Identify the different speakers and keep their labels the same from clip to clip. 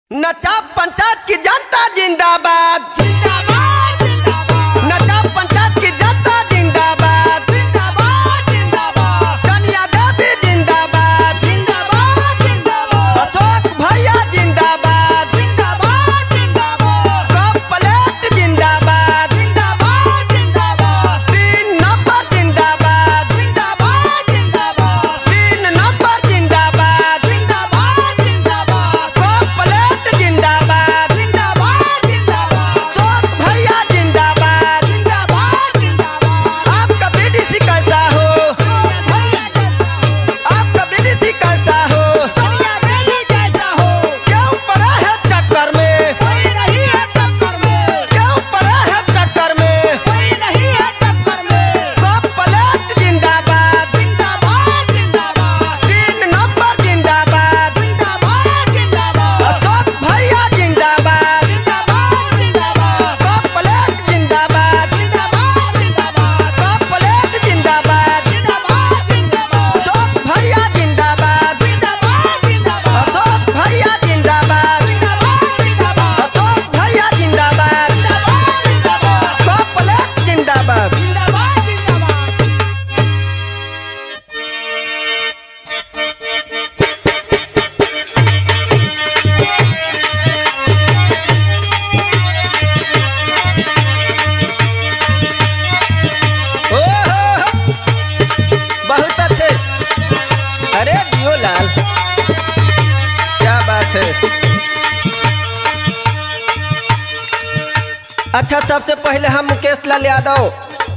Speaker 1: नचा पंचायत की जनता जिंदाबाद
Speaker 2: जिंदाबाद जिंदाबाद
Speaker 1: नचा पंचायत की जनता जिंदाबाद
Speaker 2: जिंदाबाद जिंदाबाद
Speaker 1: कन्या देवी जिंदाबाद
Speaker 2: जिंदाबाद जिंदाबाद
Speaker 1: अशोक भैया जिंदाबाद
Speaker 2: जिंदाबाद जिंदाबाद
Speaker 1: कप प्लेट जिंदाबाद
Speaker 2: जिंदाबाद जिंदाबाद
Speaker 1: तीन नंबर जिंदाबाद
Speaker 2: जिंदाबाद जिंदाबाद
Speaker 1: तीन नंबर जिंदाबाद
Speaker 2: जिंदाबाद जिंदाबाद
Speaker 1: कप प्लेट जिंदाबाद
Speaker 2: जिंदाबाद जिंदाबाद
Speaker 1: अशोक भैया जिंदाबाद
Speaker 2: जिंदाबाद जिंदाबाद
Speaker 1: आपका बीडीसी कैसा हो
Speaker 2: भैया जैसा हो
Speaker 1: आपका बीडीसी कैसा हो
Speaker 2: सोनिया देवी जैसा हो
Speaker 1: क्यों पड़ा है चक्कर में
Speaker 2: कोई नहीं है टक्कर में
Speaker 1: क्यों पड़ा है चक्कर में
Speaker 2: कोई नहीं है टक्कर में
Speaker 1: कप प्लेट जिंदाबाद
Speaker 2: जिंदाबाद जिंदाबाद
Speaker 1: तीन नंबर जिंदाबाद
Speaker 2: जिंदाबाद जिंदाबाद
Speaker 1: अशोक भैया जिंदाबाद
Speaker 2: जिंदाबाद जिंदाबाद
Speaker 1: कप प्लेट जिंदाबाद
Speaker 2: जिंदाबाद जिंदाबाद
Speaker 1: कप प्लेट जिंदाबाद
Speaker 2: जिंदाबाद जिंदाबाद
Speaker 1: अशोक भैया जिंदाबाद
Speaker 2: जिंदाबाद जिंदाबाद
Speaker 1: अशोक भैया जिंदाबाद
Speaker 2: जिंदाबाद जिंदाबाद
Speaker 1: अशोक भैया जिंदाबाद
Speaker 2: जिंदाबाद जिंदाबाद
Speaker 1: कप प्लेट जिंदाबाद
Speaker 2: जिंदाबाद जिंदाबाद
Speaker 1: ओ हो हो। बहुत अच्छे अरे जियो लाल क्या बात है अच्छा सबसे पहले हम मुकेश लाल यादव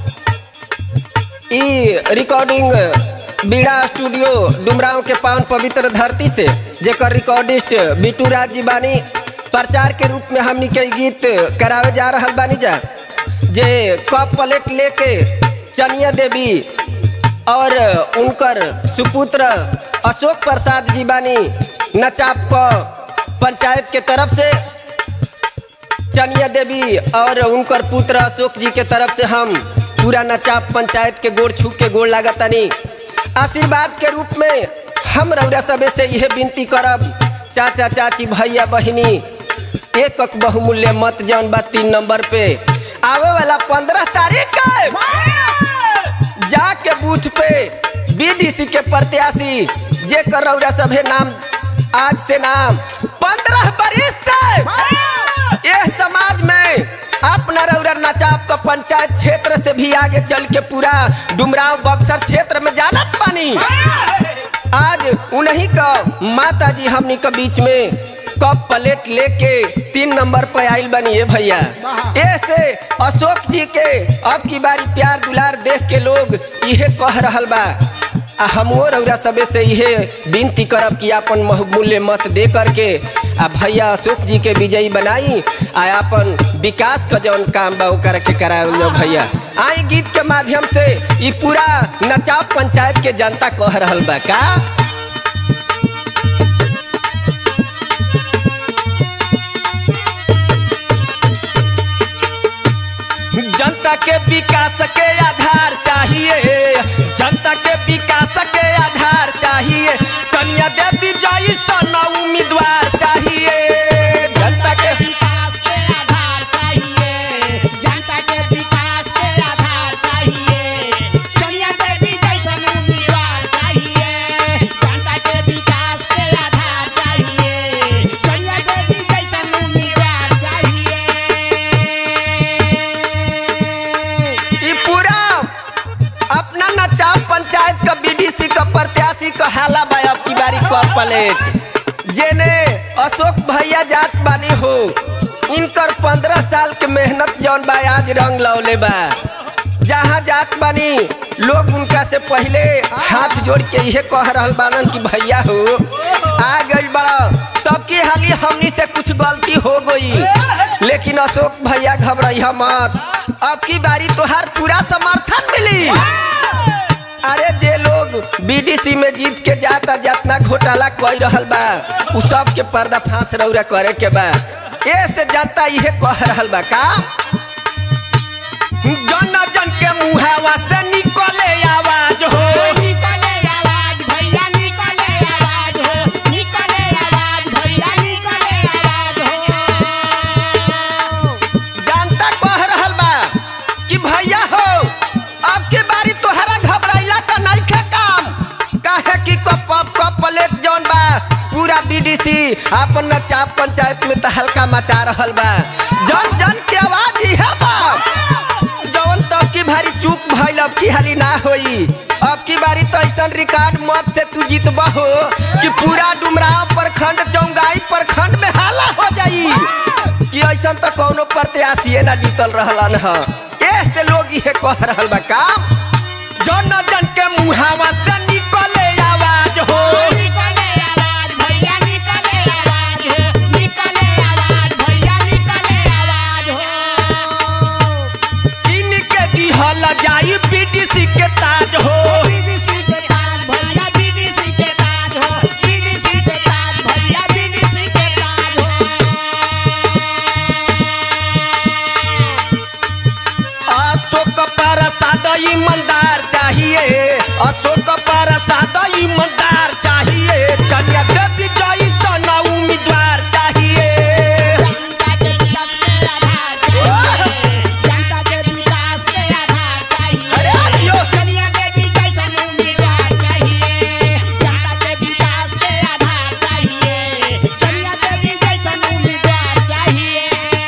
Speaker 1: ई रिकॉर्डिंग बीड़ा स्टूडियो डुमराव के पावन पवित्र धरती से जेकर रिकॉर्डिस्ट बिटू राज जी बानी प्रचार के रूप में हमनी के ई गीत करावे जा रहल बानी जा जे कप प्लेट लेके चनिया देवी और उनकर सुपुत्र अशोक प्रसाद जी बानी नचाप क पंचायत के तरफ से चनिया देवी और उनकर पुत्र अशोक जी के तरफ से हम पूरा नचाप पंचायत के गोड़ छू के गोड़ लागतानी आशीर्वाद के रूप में हम रौरा सबे से यह विनती करब चाचा चाची भैया बहिनी एक एक बहुमूल्य मत जौन बा तीन नंबर पे आवे वाला पंद्रह तारीख के जाके बूथ पे बीडीसी के प्रत्याशी जे कर रौरा सभे नाम आज से नाम पंद्रह बरिस से ये समाज में अपना रौरा नचाप का पंचायत क्षेत्र से भी आगे चल के पूरा डुमराव बक्सर क्षेत्र में जानत पानी आज उन्हीं का माता जी हमनी के बीच में कप प्लेट लेके तीन नंबर पे आइल बनी है भैया ऐसे अशोक जी के अब की बारी प्यार दुलार देख के लोग इहे कह रहल बा आ हमो रौरा सबे से इहे विनती करब कि अपन बहुमूल्य मत दे करके आ भैया अशोक जी के विजयी बनाई आ अपन विकास का जौन काम बा ओकर के करावल जाओ भैया आई गीत के माध्यम से ई पूरा नचाप पंचायत के जनता कह रहल बा का जनता के विकास के आधार चाहिए जनता के विकास के आधार चाहिए कन्या देवी जई सन उम्मीदवार चाहिए जनता के
Speaker 2: विकास के आधार चाहिए जनता के विकास के आधार चाहिए सोनिया देवी जैसन उम्मीदवार चाहिए जनता के विकास के आधार चाहिए सोनिया देवी जैसन उम्मीदवार चाहिए
Speaker 1: ई पूरा अपना नचाव पंचायत का बीडीसी का प्रत्याशी का हाला बा अब की बारी को प्लेट जेने अशोक भैया जात बानी हो इनकर पंद्रह साल के मेहनत जौन बा आज रंग लौले बा जहाँ जात बानी लोग उनका से पहले हाथ जोड़ के इहे कह रहल बानन कि भैया हो आ गई बड़ा तब की हाली हमनी से कुछ गलती हो गई लेकिन अशोक भैया घबराइया मत अब की बारी तोहार पूरा समर्थन मिली अरे जे लोग बीडीसी में जीत के जाता जितना घोटाला कोई रहल बा उ सब के पर्दा फांस रौरा करे के बा ए से जनता इहे कह रहल बा का जन जन के मुहावा से निकले आवाज हो
Speaker 2: निकले आवाज भैया निकले आवाज हो निकले आवाज भैया निकले आवाज
Speaker 1: अपन नचाप पंचायत में तो हल्का मचा रहल बा जन जन के आवाज ही है बा जवन तब की भारी चूक भइल अब की हाली ना होई अब की बारी तो ऐसा रिकॉर्ड मत से तू जीतबा हो कि पूरा डुमराव प्रखंड चौंगाई प्रखंड में हाला हो जाई कि ऐसा तो कोनो प्रत्याशी ना जीतल रहलन ह ऐसे लोग ये कह रहल बा काम जन जन के मुहावा से निकले आवाज हो
Speaker 2: निकले आवाज भैया निकले आवाज हो निकले आवाज भैया निकले आवाज हो
Speaker 1: इनके दिहल जाई बीडीसी के ताज हो
Speaker 2: बीडीसी के ताज भैया बीडीसी के ताज हो बीडीसी के ताज भैया बीडीसी के ताज हो
Speaker 1: अशोक प्रसाद ईमानदार चाहिए अशोक प्रसाद ईमानदार चाहिए चलिए देवी जई सन उम्मीदवार चाहिए
Speaker 2: जनता के विकास के आधार चाहिए
Speaker 1: अरे
Speaker 2: जनता के विकास के आधार चाहिए
Speaker 1: आइयो।
Speaker 2: कनिया देवी जैसन उम्मीदवार चाहिए जनता के विकास के आधार चाहिए कनिया देवी जैसन उम्मीदवार चाहिए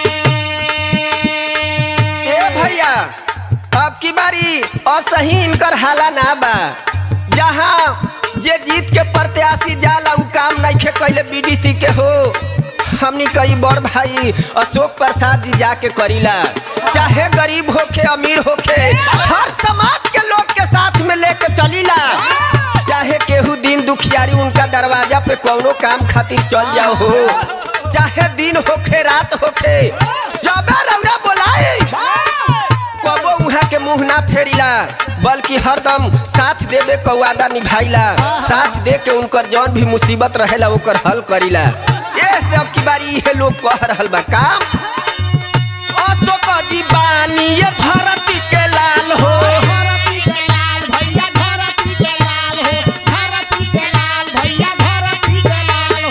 Speaker 1: ए भैया अब की बारी असही इनकर हाला ना बा जहाँ जे जीत के प्रत्याशी जाला उ काम नहीं कैले बीडीसी के हो हमनी कई बड़ भाई अशोक प्रसाद जी जाके करीला चाहे गरीब होखे अमीर होखे हर समाज के लोग के साथ में लेके चलीला चाहे केहू दिन दुखियारी उनका दरवाजा पे कौनो काम खातिर चल जाओ हो चाहे दिन होखे रात होखे जबे रौरा बोलाई कबो उहाँ के मुंह ना फेरिला बल्कि हरदम साथ देवे क वादा निभाइला साथ दे के उनकर जौन भी मुसीबत रहेला ओकर हल करीला ये सब की बारी इहे लोग कह रहल बा काम अशोक जी बानी ये धरती के लाल हो
Speaker 2: धरती के लाल भैया धरती के लाल हो धरती के लाल भैया धरती के लाल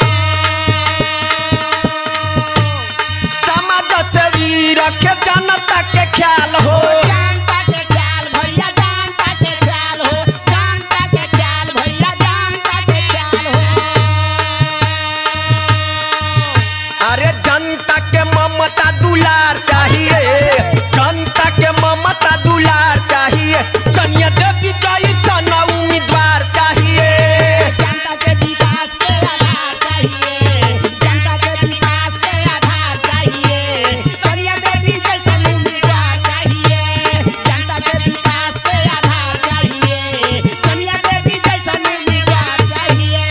Speaker 2: हो
Speaker 1: समाज से वीर के जनता के ख्याल हो
Speaker 2: जानता के ख्याल भैया जानता के ख्याल हो जानता के ख्याल भैया जानता के ख्याल हो
Speaker 1: अरे जनता के ममता दुलार चाहिए जनता के ममता दुलार चाहिए कन्या देवी जई सन उम्मीदवार चाहिए
Speaker 2: जनता के विकास के आधार चाहिए जनता के विकास के आधार चाहिए सोनिया देवी जैसन उम्मीदवार चाहिए जनता के विकास के आधार चाहिए सोनिया देवी जैसन उम्मीदवार चाहिए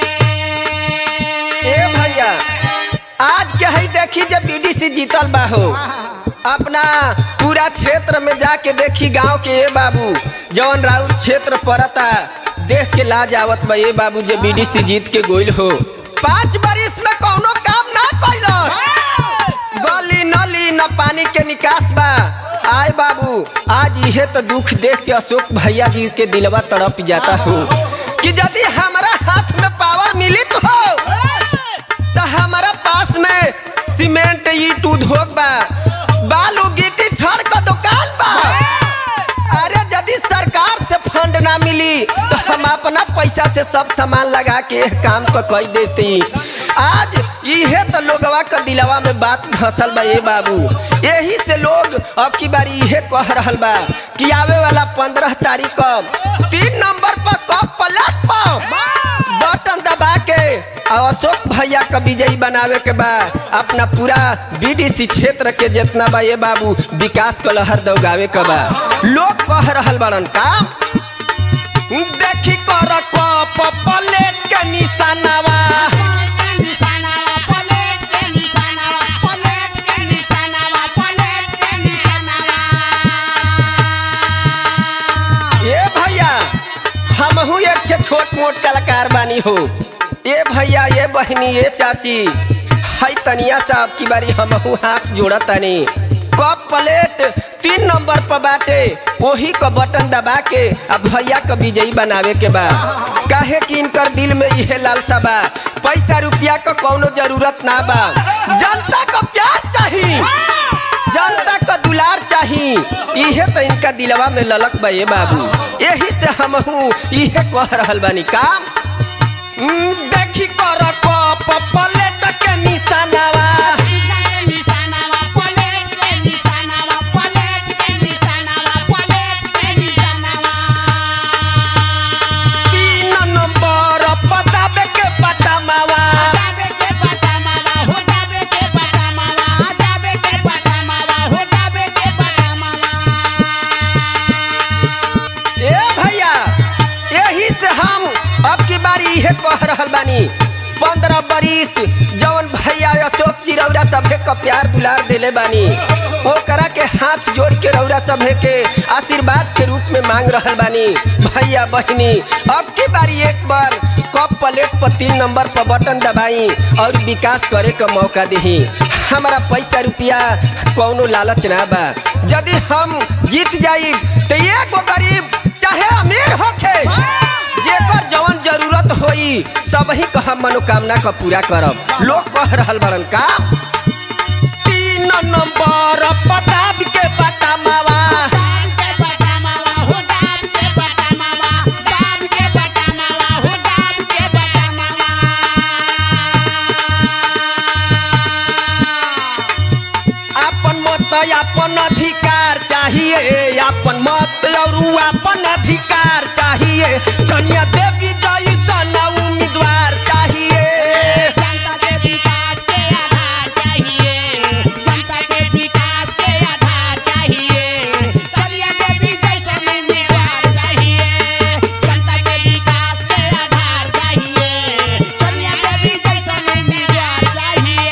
Speaker 1: ए भैया आज के हई देखी जब बीडीसी जीतल बा हो अपना पूरा क्षेत्र में जाके देखी गांव के ए बाबू जौन राउत क्षेत्र पड़ता देख के लाज आवत बा ए बाबू जे बीडीसी जीत के गोइल हो पाँच बरिस में कौनो काम ना कैलक गली नली न पानी के निकास बा आय बाबू आज इहे तो दुख देख के अशोक भैया जी के दिलवा तड़प जाता हो कि यदि हमारा हाथ में पावर मिली तो हो तो हमारा पास में सीमेंट ईट उद्योग बा बालू गिट्टी छड़ का दुकान बा अरे यदि सरकार से फंड ना मिली तो हम अपना पैसा से सब सामान लगा के एह काम को कई देती आज इहे तो लोगवा का दिलवा में बात घसल बा ए बाबू यही से लोग अब की बारी इहे कह रहल बा कि आवे वाला पंद्रह तारीख को तीन नंबर पर कप पलट पाओ बटन दबा के और अशोक भैया का विजयी बनावे के बा अपना पूरा बीडीसी क्षेत्र के जितना बा ये बाबू विकास को लहर दौगावे के बा लोग कह रहल बड़न काम देखी कर कप प्लेट के निशानावा
Speaker 2: पलट के निशानावा पलट के निशानावा पलट के निशानावा पलट के निशानावा
Speaker 1: ए भैया हमहू एक ठे छोट मोट कलाकार बानी हो ए भैया ए बहनी ए चाची हई तनिया सा अब की बारी हमहू हाथ जोड़ा तनी कप प्लेट तीन नंबर पर बाटे वही का बटन दबा के अब भैया का विजयी बनावे के बा काहे कि इनकर दिल में इहे लालसा बा पैसा रुपया का कौनो जरूरत ना बा जनता का प्यार चाहिए जनता का दुलार चाही इहे तो इनका दिलवा में ललक बा ये बाबू यही से हमहू इहे कह रहल बानी काम हम्म, देखी कर कप रहल बानी पंद्रह बरिस जवन भैया अशोक जी रौरा सभे का प्यार दुलार देले बानी ओकरा के हाथ जोड़ के रौरा सभे के आशीर्वाद के रूप में मांग रहल बानी भैया बहनी अब की बारी एक बार कप प्लेट पर तीन नंबर पर बटन दबाई और विकास करे का मौका दही हमारा पैसा रुपया कौनो लालच ना बा यदि हम जीत जाई तो एगो गरीब चाहे अमीर होखे जेकर जवन जरूरत होई सब ही कहा मनोकामना का पूरा करब लोग कह रहल बड़न का तीन नंबर पताब के बटा मावा
Speaker 2: दाब के बटा मावा हो दाब के बटा मावा दाब के बटा मावा हो दाब के बटा मावा
Speaker 1: अपन मत अपन अधिकार चाहिए अपन मत और अपन अधिकार चाहिए कन्या देवी जैसन उम्मीदवार चाहिए
Speaker 2: जनता के विकास के आधार चाहिए जनता के विकास के आधार चाहिए चलिए देवी जैसन उम्मीदवार चाहिए जनता के विकास के आधार चाहिए चलिए देवी जैसन उम्मीदवार चाहिए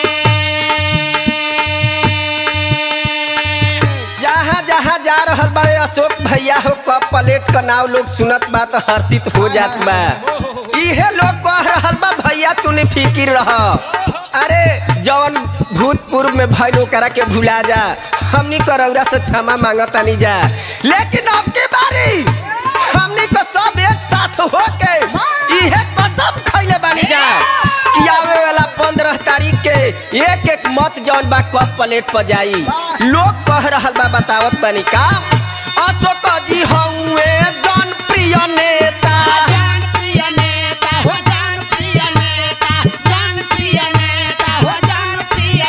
Speaker 1: जहाँ जहाँ जा रहल बड़े अशोक भैया हो कप प्लेट का नाव लोग सुनत बा तो हर्षित हो जात बा इहे लोग कह रहल बा भैया तूने फिकिर रह अरे जवन भूतपूर्व में भइल ओकरा के भुला जा हमनी करौरा से क्षमा मांगतानी जा लेकिन अब की बारी हमनी को सब एक साथ हो के इहे कसम खैले बानी जा कि आवे वाला पंद्रह तारीख के एक एक मत जौन बा कप प्लेट पर जाई लोग कह रहल बा बतावत तनी का अशोक जी हउए जनप्रिय नेता
Speaker 2: जनप्रिय नेता हो जनप्रिय नेता जनप्रिय नेता हो जनप्रिय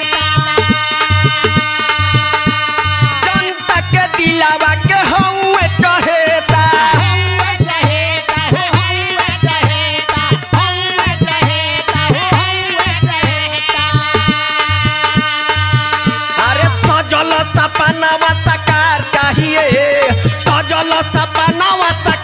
Speaker 2: नेता
Speaker 1: जनता के दिलावा के हउए चहेता
Speaker 2: हौवे चहेता हो हौवे चहेता हौवे चहेता हो हौवे चहेता
Speaker 1: अरे सजल सपनावा साकार चाहिए सजल सपनावा साकार